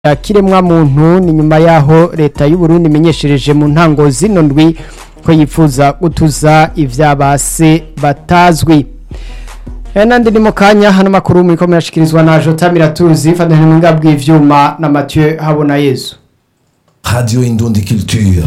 ya kiremwa muntu ni nyuma yaho leta y'u Burundi imenyeshereje mu ntango zino ndwi ko yifuza gutuza ivyabase batazwi Eh, nandi ni mu kanya hano makuru muriko murashikirizwa na Jota Miratuzi fadhani mwinga bw'ivyuma na Mathieu Habona Yezu Radio Indundi Culture.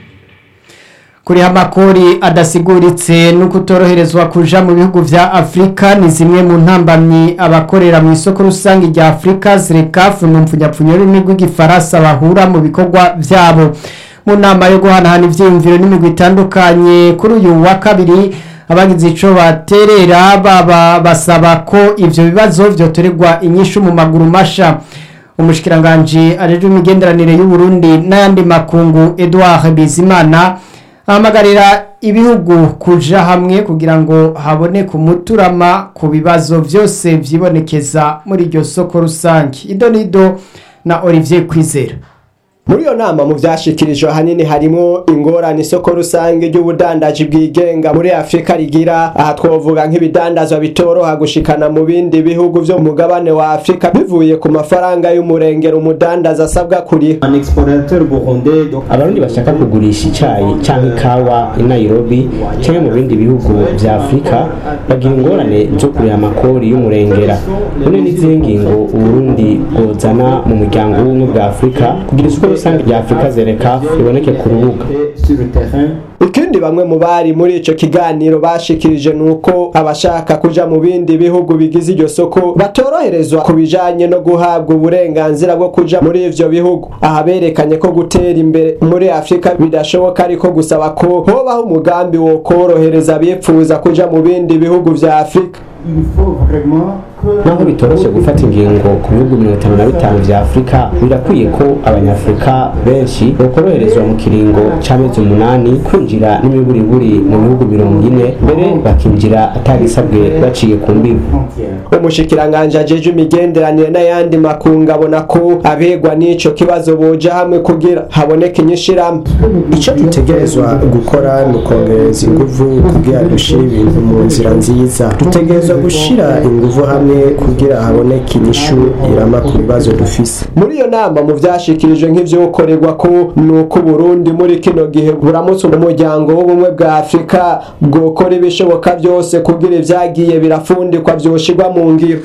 kuriha amakori adasiguritse no kutoroherezwa kuja mu bihugu vya Afrika ni zimwe mu ntambamyi abakorera mu isoko rusange rya Afrika zirekafu mu mpfunyapfunyo y'ururimi rw'igifaransa bahura mu bikorwa vyabo mu nama yo guhanahana ivyiyumviro n'imigwi itandukanye kuri uyu wa kabiri abagize ico baterera baba basaba ko ivyo bibazo vyotorerwa inyishu mu maguru masha umushikiranganji ajejwe imigenderanire y'u Burundi n'ayandi makungu Edouard Bizimana ahamagarira ibihugu kuja hamwe kugira ngo haboneke umuturama ku bibazo vyose vyibonekeza muri iryo soko rusange idonido na Olivier Kwizera muri iyo nama mu vyashikirijwe ahanini harimwo ingorane isoko rusange ry'ubudandaji bwigenga muri afurika rigira aha twovuga nk'ibidandazwa bitoroha gushikana mu bindi bihugu vyo mu mugabane wa afurika bivuye ku mafaranga y'umurengero umudandaza asabwa kuriha un exportateur burundais donc abarundi bashaka kugurisha icayi canke ikawa i nairobi canke mu bindi bihugu vya afurika bagira ingorane zo kuriha amakori y'umurengera none n'izihe ngingo uburundi bwozana mu muryango w'ubumwe bwa afurika kugira isoko rusange rya afurika zereka riboneke ku rubuga et sur le terrain ikindi bamwe mu bari muri ico kiganiro bashikirije nuko abashaka kuja mu bindi bihugu bigize iryo soko batoroherezwa ku bijanye no guhabwa uburenganzira bwo kuja muri ivyo bihugu aha berekanye ko gutera imbere muri afurika bidashoboka ariko gusaba ko hobaho umugambi wo korohereza abipfuza kuja mu bindi bihugu vya afurika il faut vraiment que naho bitoroshe gufata ingingo ku bihugu mirongo itanu na bitanu vya afurika birakwiye ko abanyafurika benshi bokoroherezwa mu kiringo c'amezi umunani kwinjira n'imiburiburi mu bihugu mirongo ine mbere bakinjira atagisabwe baciye ku mbibi frontière umushikiranganji ajejwe imigenderanire n'ayandi makungu abona ko abegwa n'ico kibazo boja hamwe kugira haboneke inyishirahamwe icyo dutegerezwa gukora ni ukongereza inguvu kugira dushyire ibintu mu nzira nziza dutegerezwa gushyira inguvu hamwe kugira haboneke inyishu irama ku bibazo dufise muri iyo nama mu vyashikirijwe nk'ivyokorerwa ko nuko Burundi muri kino gihe buramutse umuryango w'ubumwe bwa Afurika bwokora ibishoboka vyose kugira ivyagiye birafundikwa vyoshirwa mu ngiro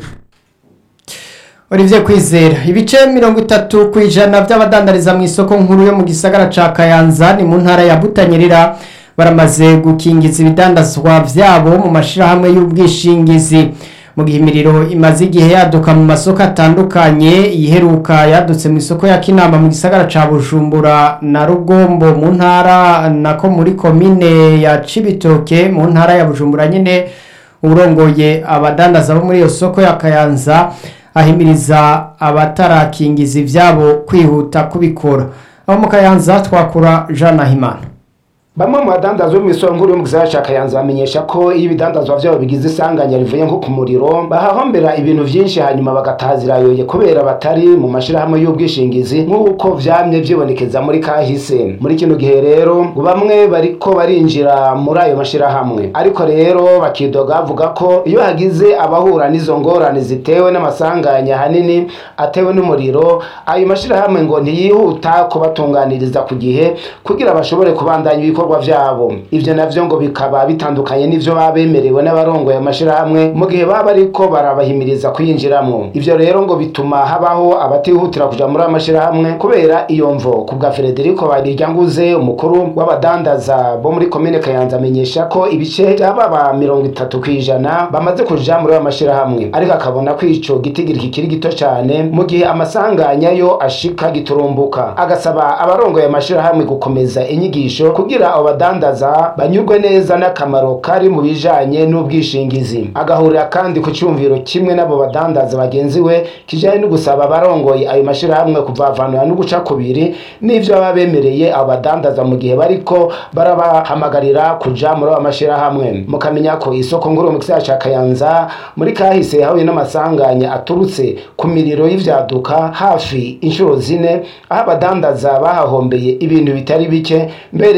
Olivier Kwizera ibice mirongo itatu ku ijana by'abadandariza mu isoko nkuru yo mu gisagara ca Kayanza ni mu ntara ya Butanyerera baramaze gukingiza ibidandazwa vyabo mu mashirahamwe y'ubwishingizi mu gihe imiriro imaze igihe yaduka mu masoko atandukanye iheruka yadutse mu isoko ya Kinama mu gisagara ca Bujumbura na Rugombo mu ntara nako muri komine ya Cibitoke mu ntara ya Bujumbura nyene urongoye abadandaza bo muri iyo soko ya Kayanza ahimiriza abatarakingiza ivyabo kwihuta kubikora abo mu Kayanza twakura Jean Nahimana Bamwe mu badandaza bo mu isoko nkuru yo mu gisagara ca Kayanza bamenyesha ko iyo ibidandazwa vyabo bigize isanganya rivuye nko ku muriro bahahombera ibintu vyinshi hanyuma bagatazira yoye kubera batari mu mashirahamwe y'ubwishingizi nk'uko vyamye vyibonekeza muri kahise muri kino gihe rero ngo bamwe bariko barinjira muri ayo mashirahamwe ariko rero bakidoga bavuga ko iyo hagize abahura n'izo ngorane zitewe n'amasanganya hanini atewe n'umuriro ayo mashirahamwe ngo ntiyihuta kubatunganiriza ku gihe kugira bashobore kubandanya ibikorwa vyabo ivyo navyo ngo bikaba bitandukanye n'ivyo baba bemerewe n'abarongoye amashirahamwe mu gihe baba bariko barabahimiriza kuyinjiramwo ivyo rero ngo bituma habaho abatihutira kuja muri ayo mashirahamwe kubera iyo mvo ku bwa Frederico Bariryanguze umukuru w'abadandaza bo muri komine Kayanza amenyesha ko ibice by'ababa mirongo itatu kw'ijana bamaze kuja muri ayo mashirahamwe ariko akabona ko ico gitigiri kikiri gito cane mu gihe amasanganya yo ashika giturumbuka agasaba abarongoye amashirahamwe gukomeza inyigisho kugira abo badandaza banyurwe neza n'akamaro kari mu bijanye n'ubwishingizi agahurira kandi ku cyumviro kimwe n'abo badandaza bagenzi we kijanye no gusaba abarongoye ayo mashirahamwe kuvavanura no guca kubiri n'ivyo baba bemereye abo badandaza mu gihe bariko barabahamagarira kuja muri ayo mashirahamwe mukamenya ko isoko nkuru mu gisagara ca Kayanza muri kahise hahuye n'amasanganya aturutse ku miriro y'ivyaduka hafi inshuro zine aho abadandaza bahahombeye ibintu bitari bike mbere bika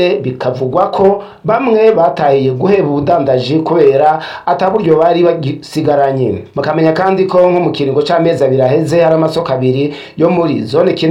bikavugwa ko bamwe batahiye guheba ubudandaji kubera ataburyo bari bagisigaranye bakamenya kandi ko nko mu kiringo c'amezi abiri aheze hari amasoko abiri yo muri zone